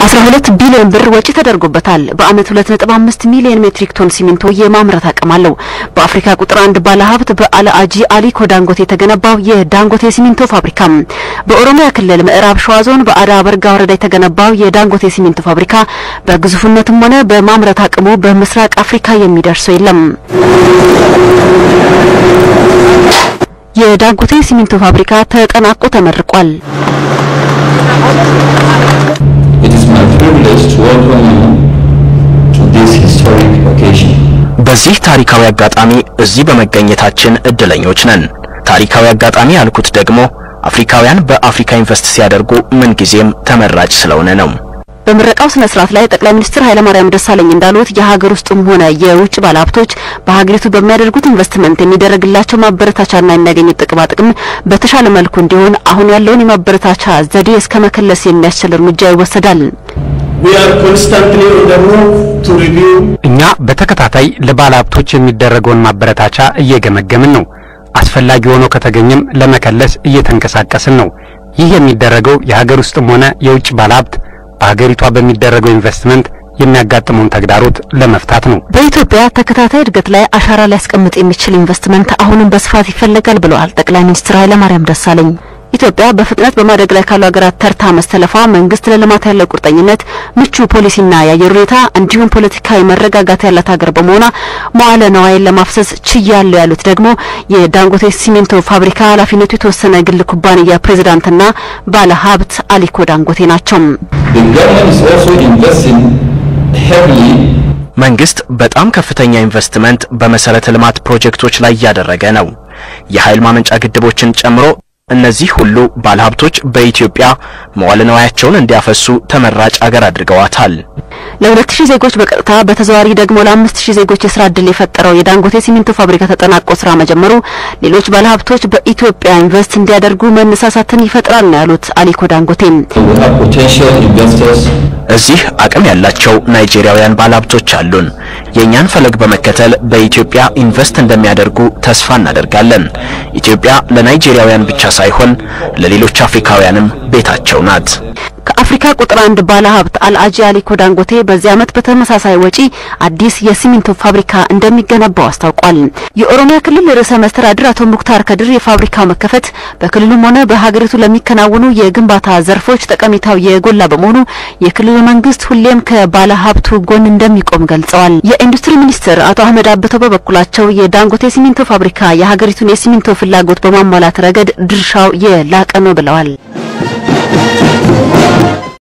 12 ቢሊዮን ብር ወጪ ተደርጎበታል። በአመት 2.5 ሚሊዮን ሜትሪክ ቶን ሲሚንቶ የማምረት አቅም አለው። በአፍሪካ ቁጥር አንድ ባለሀብት በአልአጂ አሊኮ ዳንጎቴ የተገነባው የዳንጎቴ ሲሚንቶ ፋብሪካ፣ በኦሮሚያ ክልል ምዕራብ ሸዋ ዞን በአዳ በርጋ ወረዳ የተገነባው የዳንጎቴ ሲሚንቶ ፋብሪካ በግዙፍነትም ሆነ በማምረት አቅሙ በምስራቅ አፍሪካ የሚደርሰው የለም። የዳንጎቴ ሲሚንቶ ፋብሪካ ተጠናቆ ተመርቋል። It is my privilege to welcome you to this historic occasion. በዚህ ታሪካዊ አጋጣሚ እዚህ በመገኘታችን እድለኞች ነን። ታሪካዊ አጋጣሚ ያልኩት ደግሞ አፍሪካውያን በአፍሪካ ኢንቨስት ሲያደርጉ ምንጊዜም ተመራጭ ስለሆነ ነው። በምረቃው ስነ ስርዓት ላይ ጠቅላይ ሚኒስትር ኃይለማርያም ደሳለኝ እንዳሉት የሀገር ውስጥም ሆነ የውጭ ባለሀብቶች በሀገሪቱ በሚያደርጉት ኢንቨስትመንት የሚደረግላቸው ማበረታቻና የሚያገኙት ጥቅማ ጥቅም በተሻለ መልኩ እንዲሆን አሁን ያለውን የማበረታቻ ዘዴ እስከ መከለስ የሚያስችል እርምጃ ይወሰዳል። We are constantly on the move to review እኛ በተከታታይ ለባለ ሀብቶች የሚደረገውን ማበረታቻ እየገመገምን ነው። አስፈላጊ ሆኖ ከተገኘም ለመከለስ እየተንቀሳቀስን ነው። ይህ የሚደረገው የሀገር ውስጥም ሆነ የውጭ ባለሀብት በሀገሪቷ በሚደረገው ኢንቨስትመንት የሚያጋጥመውን ተግዳሮት ለመፍታት ነው። በኢትዮጵያ ተከታታይ እድገት ላይ አሻራ ሊያስቀምጥ የሚችል ኢንቨስትመንት አሁንም በስፋት ይፈለጋል ብለዋል ጠቅላይ ሚኒስትር ኃይለማርያም ደሳለኝ። ኢትዮጵያ በፍጥነት በማደግ ላይ ካሉ ሀገራት ተርታ መሰለፏ መንግስት ለልማት ያለው ቁርጠኝነት፣ ምቹ ፖሊሲና የአየር ሁኔታ እንዲሁም ፖለቲካዊ መረጋጋት ያላት ሀገር በመሆኗ መዋለ ነዋይን ለማፍሰስ ችያለሁ ያሉት ደግሞ የዳንጎቴ ሲሚንቶ ፋብሪካ ኃላፊነቱ የተወሰነ ግል ኩባንያ ፕሬዝዳንትና ባለ ሀብት አሊኮ ዳንጎቴ ናቸው። The government is also investing heavily መንግስት በጣም ከፍተኛ ኢንቨስትመንት በመሰረተ ልማት ፕሮጀክቶች ላይ እያደረገ ነው። የኃይል ማመንጫ ግድቦችን ጨምሮ እነዚህ ሁሉ ባለሀብቶች በኢትዮጵያ መዋለ ንዋያቸውን እንዲያፈሱ ተመራጭ አገር አድርገዋታል። ለሁለት ሺህ ዜጎች በቀጥታ በተዘዋዋሪ ደግሞ ለአምስት ሺህ ዜጎች የስራ ዕድል የፈጠረው የዳንጎቴ ሲሚንቶ ፋብሪካ ተጠናቆ ስራ መጀመሩ ሌሎች ባለሀብቶች በኢትዮጵያ ኢንቨስት እንዲያደርጉ መነሳሳትን ይፈጥራል ነው ያሉት አሊኮ ዳንጎቴ። we have potential investors እዚህ አቅም ያላቸው ናይጄሪያውያን ባለሀብቶች አሉን። የእኛን ፈለግ በመከተል በኢትዮጵያ ኢንቨስት እንደሚያደርጉ ተስፋ እናደርጋለን። ኢትዮጵያ ለናይጄሪያውያን ብቻ ሳይሆን ለሌሎች አፍሪካውያንም ቤታቸው ናት። ከአፍሪካ ቁጥር አንድ ባለሀብት አልአጂ አሊኮ ዳንጎቴ በዚህ ዓመት በተመሳሳይ ወጪ አዲስ የሲሚንቶ ፋብሪካ እንደሚገነባው አስታውቋል። የኦሮሚያ ክልል ርዕሰ መስተዳድር አቶ ሙክታር ከድር የፋብሪካው መከፈት በክልሉም ሆነ በሀገሪቱ ለሚከናወኑ የግንባታ ዘርፎች ጠቀሜታው የጎላ በመሆኑ የክልሉ መንግስት ሁሌም ከባለሀብቱ ጎን እንደሚቆም ገልጸዋል። የኢንዱስትሪ ሚኒስትር አቶ አህመድ አብተው በበኩላቸው የዳንጎቴ ሲሚንቶ ፋብሪካ የሀገሪቱን የሲሚንቶ ፍላጎት በማሟላት ረገድ ድርሻው የላቀ ነው ብለዋል።